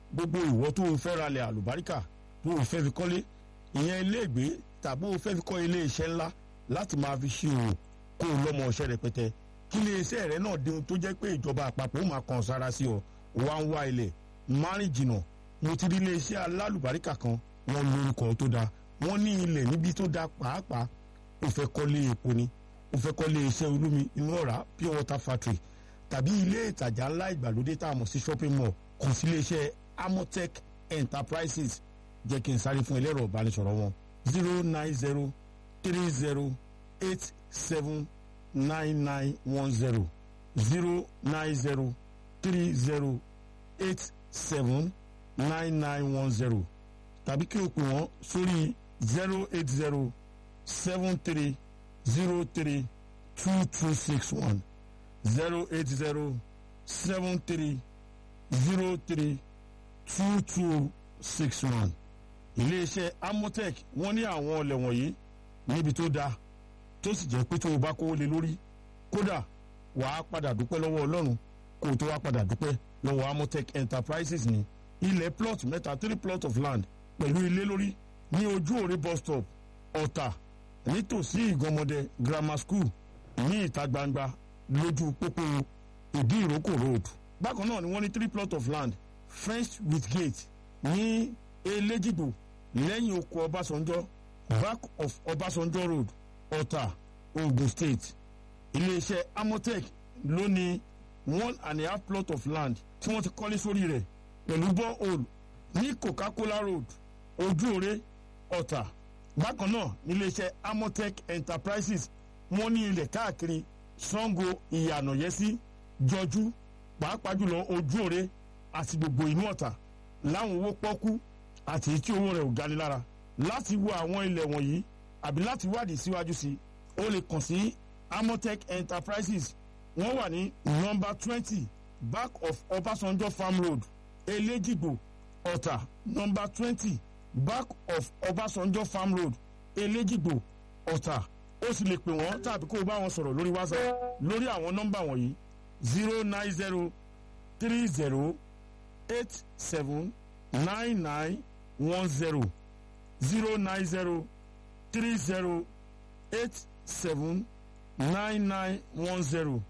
gbogbo ìwọ tó o fẹ́ ralẹ̀ àlùbáríkà tó o fẹ́ fi kọ́lé ìyẹn iléègbé tàbí o fẹ́ fi kọ́ ilé iṣẹ́ ńlá láti máa fi ṣe òwò kó o lọ́mọ ọṣẹ́ rẹpẹtẹ kí ilé iṣẹ́ rẹ náà di ohun tó jẹ́ pé ìjọba àpapọ̀ ó máa kàn sára sí ọ wá ń wá ilẹ̀ márìn jìnnà mo ti rí ilé iṣẹ́ alálùbáríkà kan wọ́n lórúkọ tó dáa wọ́n ní ilẹ̀ níbi tó dáa pàápàá o fẹ́ kọ́lé epo ni o fẹ́ kọ́lé iṣẹ́ olómi inú ọ̀rá pure water factory tàbí ilé ìtajà ńlá ìgbàlódé tá a mọ̀ sí shopping mall kàn sí ilé iṣẹ́ amotech enterprises jẹ́ kí n sáré fún ẹlẹ́rọ ìbánisọ̀rọ̀ wọn zero nine zero three zero eight seven nine nine one zero zero nine zero three zero eight seven nine nine one zero tàbí kí o pè wọ́n sórí zero eight zero seven three zero three two two six one zero eight zero seven three zero three two two six one iléeṣẹ́ amotech wọ́n ní àwọn ọlẹ̀ wọ̀nyí níbi tó dáa tó sì jẹ́ pé tó o bá kówó lé lórí kódà wàá padà dúpẹ́ lọ́wọ́ ọlọ́run kó o tó wá padà dúpẹ́ lọ́wọ́ amotech enterprises ní ilẹ̀ plot mẹ́ta three plot of land pẹ̀lú ilé lórí ní ojú òre bus stop ọ̀tà nítòsí ìgànmọ́dẹ grammar school ní ìta gbangba lójú pópó ìdí ìrókò road bákan náà ni wọ́n ní three plot of land fenced with gate ní elégìgbò lẹ́yìn oko ọbásanjọ́ back of ọbásanjọ́ road ọ̀tà ogun state iléeṣẹ́ amotech ló ní one and a half plot of land tí wọ́n ti kọ́lé sórí rẹ̀ pẹ̀lú borehole ní coca-cola road ojúore ọ̀tà bákan náà níléeṣẹ́ amotech enterprises wọ́n ní ilẹ̀ káàkiri sango ìyànàyẹ́sí jọjú pàápàá jùlọ ojúore àti gbogbo inú ọ̀tà láwọn owó pọ́kú àti tí owó rẹ̀ ò gani lára láti wo àwọn ilẹ̀ wọ̀nyí àbí láti wádìí síwájú sí o lè kàn sí amotech enterprises wọ́n wà ní nọ́mbà twenty back of ọbásanjọ́ farm road elégìgbò ọ̀tà nọ́mbà twenty back of ọbásanjọ́ farm road elégìgbò ọ̀tà ó sì lè pè wọ́n tàbí kó o bá wọn sọ̀rọ̀ lórí whatsapp lórí àwọn nọ́mbà wọ̀nyí zero nine zero three zero eight seven nine nine one zero zero nine zero three zero eight seven nine nine one zero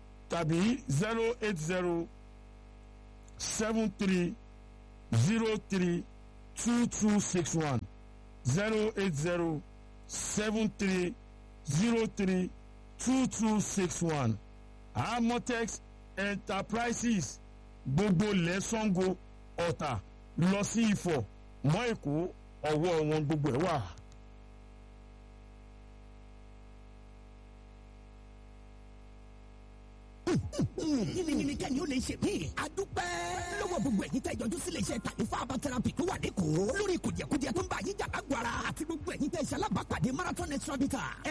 tàbí zero eight zero seven three zero three two two six one zero eight zero seven three zero three two two six one amotex enterprises gbogbo lẹ́sàngó ọ̀tà lọ sí ifọ̀ mọ́ èkó ọwọ́ wọn gbogbo ẹ̀ wà. yìnyín kẹ́ni ó lè ṣe mí. a dúpẹ́ lọ́wọ́ gbogbo ẹ̀yin tẹ́ ìjọjú sílé iṣẹ́ kàlífà herbal therapy tó wà lẹ́kọ̀ọ́ lórí kùdìẹ̀kudiẹ tó ń bá yín jà lágbo ara àti gbogbo ẹ̀yin tẹ́ ìṣalábàápàdé marathon extra bitter